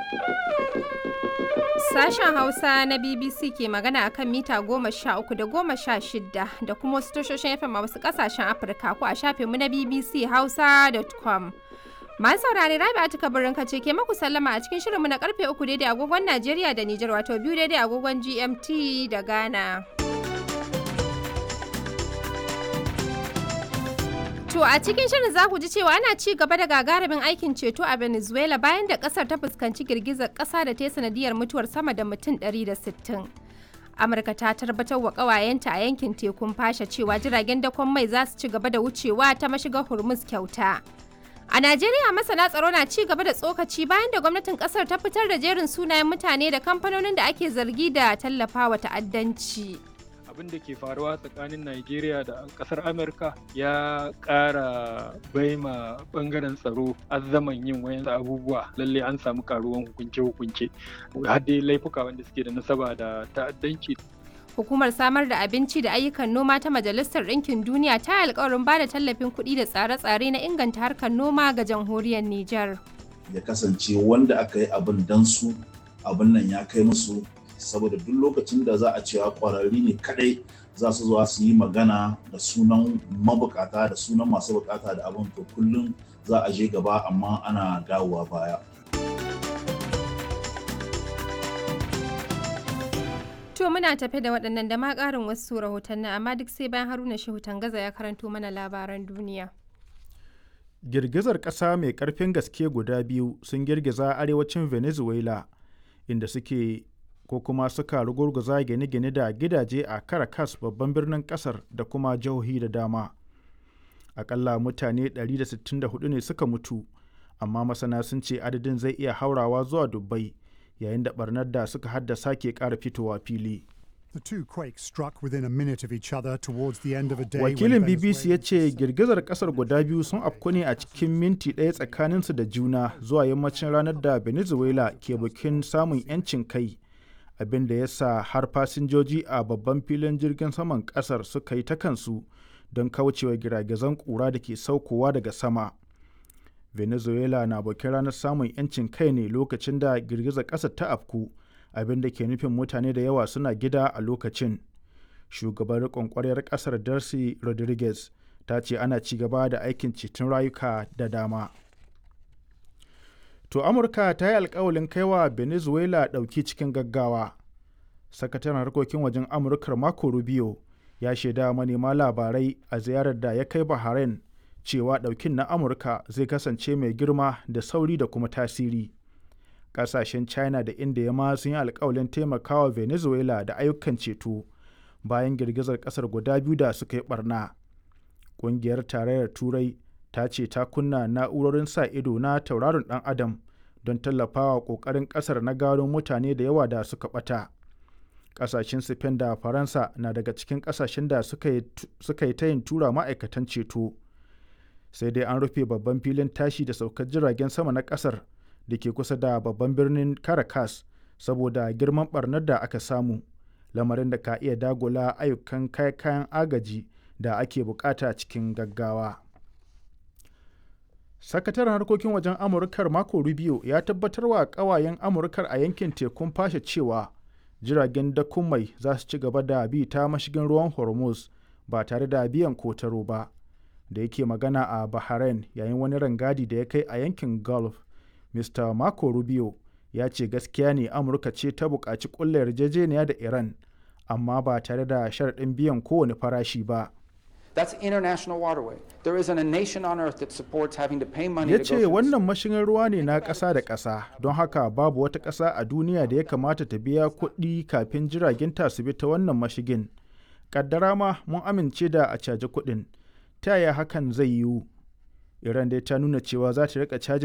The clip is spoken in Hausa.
Sashen Hausa na BBC ke magana akan mita goma sha uku da goma sha shida da kuma wasu tashoshin FM a wasu kasashen Afirka ko a shafinmu na BBC Hausa.com. Masu saurare Rabi Atika Birnin Kace ke maku sallama a cikin shirinmu na karfe uku daidai agogon Najeriya da Nijar wato biyu daidai agogon GMT da Ghana. To a cikin shirin za ku ji cewa ana ci gaba da gagarumin aikin ceto a Venezuela bayan da kasar ta fuskanci girgizar kasa da ta yi sanadiyar mutuwar sama da mutum 160. Amurka ta tabbatar wa kawayenta a yankin tekun fasha cewa jiragen dakon mai za su ci gaba da wucewa ta mashigar Hormuz kyauta. A Najeriya masana tsaro na ci gaba da tsokaci bayan da gwamnatin kasar ta fitar da jerin sunayen mutane da kamfanonin da ake zargi da tallafawa ta'addanci. abin da ke faruwa tsakanin Najeriya da kasar Amurka ya ƙara baima bangaren tsaro azzaman yin wayan abubuwa lalle an samu karuwan hukunce-hukunce har dai laifuka wanda suke da nasaba da ta'addanci Hukumar samar da abinci da ayyukan noma ta Majalisar Ɗinkin Duniya ta yi alkawarin ba da tallafin kuɗi da tsare-tsare na inganta harkar noma ga jamhuriyar Nijar. Ya kasance wanda aka yi abin dan su abin nan ya kai musu saboda duk lokacin da za a cewa kwararri ne kadai za su zuwa su yi magana da sunan mabukata da sunan masu bukata da abin to kullum za a je gaba amma ana dawowa baya. To muna tafe da waɗannan da ma ƙarin wasu rahotanni amma duk sai bayan Haruna Shehu Tangaza ya karanto mana labaran duniya. Girgizar ƙasa mai ƙarfin gaske guda biyu sun girgiza arewacin Venezuela inda suke ko kuma suka rugurguza gine-gine da gidaje a Caracas babban birnin kasar da kuma jihohi da dama. Akalla mutane 164 ne suka mutu, amma masana sun ce adadin zai iya haurawa zuwa dubbai yayin da barnar da suka haddasa ke ƙara fitowa fili. The two quakes struck within a minute of each other towards the end of a day. Wakilin BBC ya ce girgizar kasar guda biyu sun afku ne a cikin minti ɗaya tsakaninsu da juna zuwa yammacin ranar da Venezuela ke bikin samun 'yancin kai. abin da ya sa har fasinjoji a babban filin jirgin saman kasar suka yi ta kansu don kaucewa giragizan kura da ke saukowa daga sama venezuela na bakin ranar samun 'yancin kai ne lokacin da girgizar ƙasar ta afku abin da ke nufin mutane da yawa suna gida a lokacin shugaban riƙon ƙwaryar ƙasar darcy rodriguez ta ce ana ci gaba da aikin ceton rayuka da dama To Amurka ta yi alkawalin kaiwa Venezuela ɗauki cikin gaggawa. Sakataren harkokin wajen Amurkar Marco Rubio ya shaida manema labarai a ziyarar da ya kai Bahrain cewa ɗaukin na Amurka zai kasance mai girma da sauri da kuma tasiri. Ƙasashen China da India ma sun yi alkawalin taimakawa Venezuela da ayyukan ceto bayan girgizar ƙasar guda biyu da suka yi ɓarna. Ƙungiyar Tarayyar Turai ta ce ta kunna na'urorin sa ido na tauraron dan adam don tallafawa kokarin kasar na gano mutane da yawa da suka bata kasashen spain da faransa na daga cikin kasashen da suka yi tayin tura ma'aikatan ceto sai dai an rufe babban filin tashi da saukar jiragen sama na kasar da ke kusa da babban birnin caracas saboda girman barnar da aka samu lamarin da ka iya dagula ayyukan kayan agaji da ake bukata cikin gaggawa. sakataren harkokin wajen amurkar mako rubio ya tabbatar wa kawayen amurkar a yankin tekun fashe cewa jiragen dakon mai za su ci gaba da bi ta mashigin ruwan hormuz ba tare da biyan kotaro ba da yake magana a bahrain yayin wani rangadi da ya kai a yankin gulf mr mako rubio ya ce gaskiya ne amurka ce ta buƙaci ƙulla yarjejeniya da iran amma ba tare da sharaɗin biyan kowane farashi ba That's international waterway. There isn't a nation on earth that supports having to pay money ya to ce go through wannan mashigin ruwa ne na ƙasa da ƙasa don haka babu wata ƙasa a duniya da ya kamata ta biya kuɗi kafin jiragen ta su bi ta wannan mashigin ƙaddara ma mun amince da a caji kuɗin ta yaya hakan zai yiwu iran dai ta nuna cewa za ta rika caji